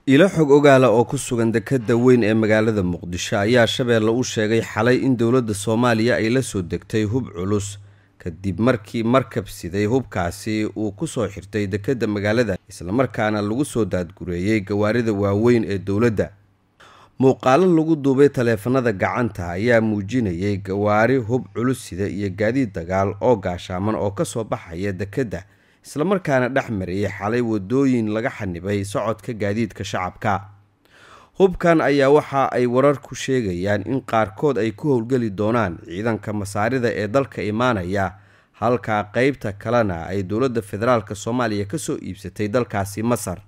ilo xog ogaala oo ku sugan dekedda weyn ee magaalada muqdisho ayaa shabeelle u sheegay xalay in dowladda soomaaliya ay la soo degtay hub culus kadib markii markab siday hubkaasi uu ku soo xirtay dekedda magaalada islamarkaana lagu soo daadgureeyey gawaarida waaweyn ee dowladda muuqaalo lagu duubay taleefanada gacanta ayaa muujinayay gawaari hub culus sida iyo gaadiid dagaal oo gaashaaman oo kasoo baxaya dekedda islamarkaana dhex mariyay xalay wadooyin laga xanibay socodka gaadiidka shacabka hubkan ayaa waxa ay warar ku sheegayaan in qaarkood ay ku howlgeli doonaan ciidanka masaarida ee dalka imaanaya halka qeybta kalena ay dowladda federaalk soomaaliya kasoo iibsatay dalkaasi masar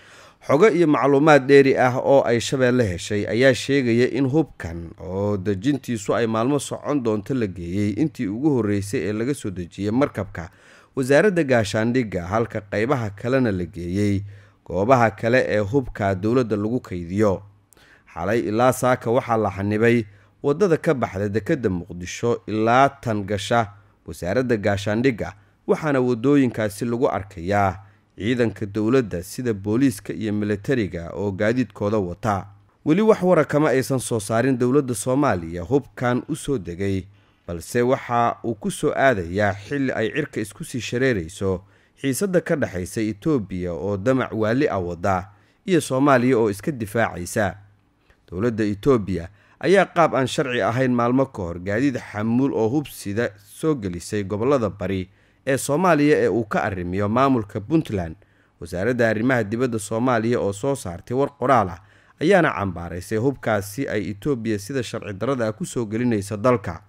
xogo iyo macluumaad dheeri ah oo ay shabeelle heshay ayaa sheegaya in hubkan oo dejintiisu ay maalmo socon doonto la geeyey intii ugu horreysay ee laga soo dejiyey markabka wasaaradda gaashaandhigga halka qeybaha kalena la geeyey goobaha kale ee hubka dowladda lagu kaydiyo xalay ilaa saaka waxaa la xanibay waddada ka baxda dekedda muqdisho ilaa tan gasha wasaaradda gaashaandhigga waxaana waddooyinkaasi lagu arkayaa ciidanka dowladda sida booliiska iyo militariga oo gaadiidkooda wata weli wax wara kama aysan soo saarin dowladda soomaaliya hubkan u soo degay balse waxa uu ku soo aadayaa xilli ay cirka isku sii shareerayso xiisadda ka dhexaysa etoobiya oo damac waali ah wadda iyo soomaaliya oo iska difaacaysa dowladda etoobiya ayaa qaab aan sharci ahayn maalmo ka hor gaadiid xamuul oo hubsida soo gelisay gobollada bari ee soomaaliya ee uu ka arrimiyo maamulka puntland wasaaradda arrimaha dibadda soomaaliya oo soo saartay war qoraal ah ayaana cambaaraysay hubkaasi ay etoobiya sida sharci darrada ah kusoo gelinaysa dalka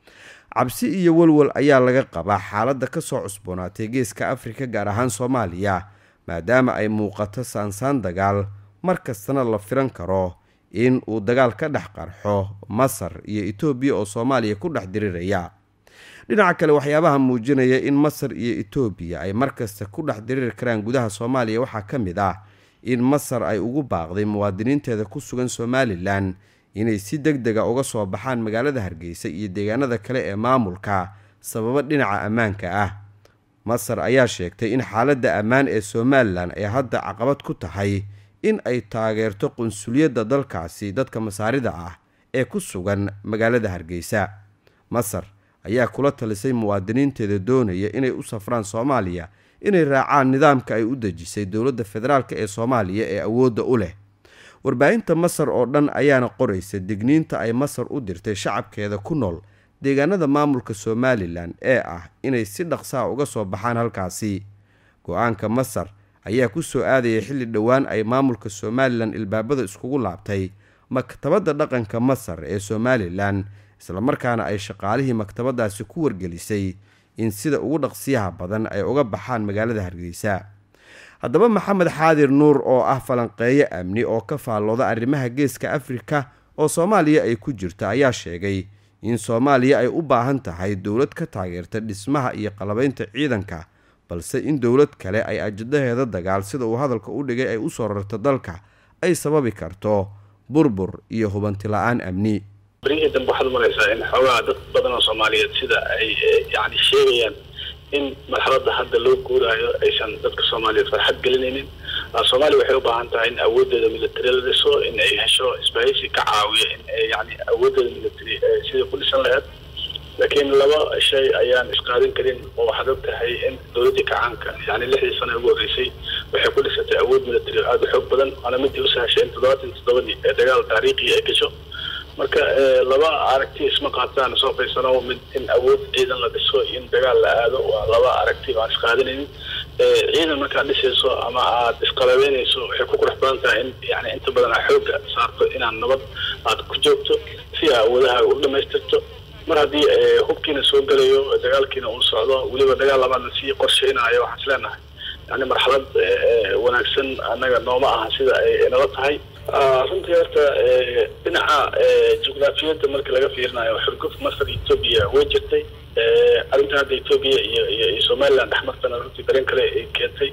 cabsi iyo walwal ayaa laga qabaa xaaladda kasoo cusboonaatay geeska afrika gaar ahaan soomaaliya maadaama ay muuqato saansaan dagaal mar kastana la filan karo in uu dagaal ka dhex qarxo masar iyo etoobiya oo soomaaliya ku dhex diriraya dhinaca kale waxyaabaha muujinaya in masar iyo etoobiya ay markasta ku dhex diriri karaan gudaha soomaaliya waxaa ka mid ah in masar ay ugu baaqday muwaadiniinteeda ku sugan somalilan inay si deg dega uga soo baxaan magaalada hargeysa iyo deegaanada kale ee maamulka sababo dhinaca ammaanka ah masar ayaa sheegtay in xaaladda ammaan ee somalilan ay hadda caqabad ku tahay in ay taageerto qunsuliyadda dalkaasi dadka masaarida ah ee ku sugan magaalada hargeysa masar ayaa kula talisay muwaadiniinteeda doonaya inay u safraan soomaaliya inay raacaan nidaamka ay u dejisay dowladda federaalk ee soomaaliya ee awoodda u leh warbaahinta masar oo dhan ayaana qoraysa digniinta ay masar u dirtay shacabkeeda ku nool deegaanada maamulka somalilan ee ah inay si dhaqsaha uga soo baxaan halkaasi go-aanka masar ayaa ku soo aadaya xilli dhowaan ay maamulka somalilan ilbaabada iskugu laabtay maktabadda dhaqanka masar ee somalilan islamarkaana ay shaqaalihii maktabadaasi ku wargelisay in sida ugu dhaqsiyaha badan ay uga baxaan magaalada hargeysa haddaba maxamed xaadir nuur oo ah falanqeeyo amni oo ka faallooda arrimaha geeska afrika oo soomaaliya ay ku jirto ayaa sheegay in soomaaliya ay u baahan tahay dowlad ka taageerta dhismaha iyo qalabaynta ciidanka balse in dowlad kale ay ajadaheeda dagaal sida uu hadalka u dhigay ay usoo rarto dalka ay sababi karto burbur iyo hubanti la-aan amni barihii dambe waxaad umalaysaa in xoogaha dad badan oo soomaaliyeed sida ay yani sheegayaan in marxaladda hadda loo guuraayo aysan dadka soomaaliyeed farxad gelinaynin soomaaliya waxay u baahan tahay in awooddeeda military la dhiso in ay hesho isbahaysi ka caawiya in yani awooddeeda military sidai ku dhisan laheyd laakiin laba shay ayaan isqaadin karin oo waxaad og tahay in dowladdii kacaanka yani lixdii sana ugu horreysay waxay ku dhisatay awood military oo aada u xoog badan waana midii u sahashay in toddobaatan toddobadii ee dagaal taariikhi ay gasho marka laba aragti isma qaataan soo faysano mid in awood ciidan la dhiso in dagaal la aado waa laba aragti oo aan isqaadanaynin ciidan markaad dhisayso ama aad isqalabeynayso waxay ku qurux badan tahay in yani inta badan aa xooga saarto inaad nabad aad ku joogto si aa awoodaha u dhamaystirto mar haddii hubkiina soo gelayo dagaalkiina uu socdo weliba dagaal labaad lasii qorsheynayo waxaan is leenahay yani marxalad wanaagsan annaga nooma aha sida ay nala tahay runtii horta dhinaca juqraafiyadda marka laga fiirinayo xurguf masar etoobiya way jirtay arrinta hadda etoobiya iyo iyo iyo somaliland dhexmartana runtii dareen kale ay keentay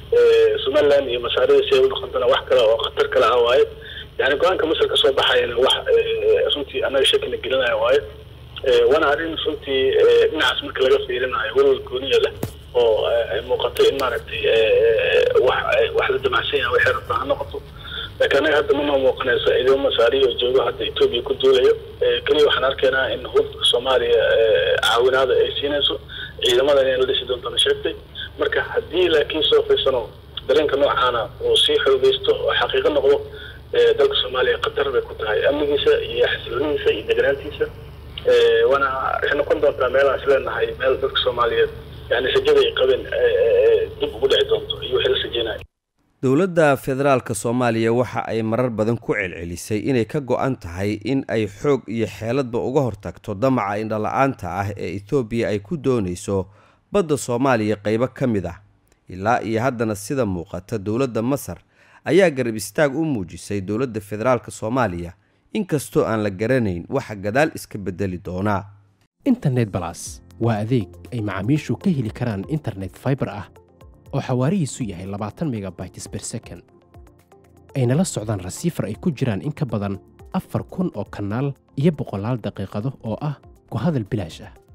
somaliland iyo masaarida si ay u dhaqantana wax kale oo khatar kale ah waaye yani go-aanka masar kasoo baxayana wax runtii annaga shakina gelinaya waaye waana arrin runtii dhinacaas marka laga fiirinayo walwal gooniya leh oo ay muuqato in maaragtay wax wax la damacsan yahay waxay rabtaa ha noqoto laakiin anaga hadda mana muuqanayso ciidamo masaari oo joogo hadda etoobiya ku duulayo keliya waxaan arkaynaa in hubka soomaaliya caawinaada ay siinayso ciidamadan inay la dhisi doontana sheegtay marka haddii laakiin soo fiirsano dareenka noocaana uu sii xoogeysto oo xaqiiqo noqdo dalka soomaaliya khatar bay ku tahay amnigiisa iyo xasiloonidiisa iyo deganaantiisa waana waxay noqon doontaa meelaan isleenahay meel dadka soomaaliyeed yani rajada ay qabeen dib ugu dhici doonto iyo wixii la rajeynaya dowladda federaalka soomaaliya waxa ay marar badan ku celcelisay inay ka go-an tahay in ay xoog iyo xeeladba uga hortagto damaca indhala-aanta ah ee etoobiya ay ku doonayso badda soomaaliya qaybo ka mid ah ilaa iyo haddana sida muuqata dowladda masar ayaa garab istaag u muujisay dowladda federaalka soomaaliya inkastoo aan la garanayn waxa gadaal iska bedeli doonaa internet balas waa adeeg ay macaamiishu ka heli karaan internet faibar ah oo xawaarihiisu yahay labaatan megabytes ber second ayna la socdaan rasiifar ay ku jiraan in ka badan afar kun oo kanaal iyo boqolaal daqiiqado oo ah ku hadal bilaash ah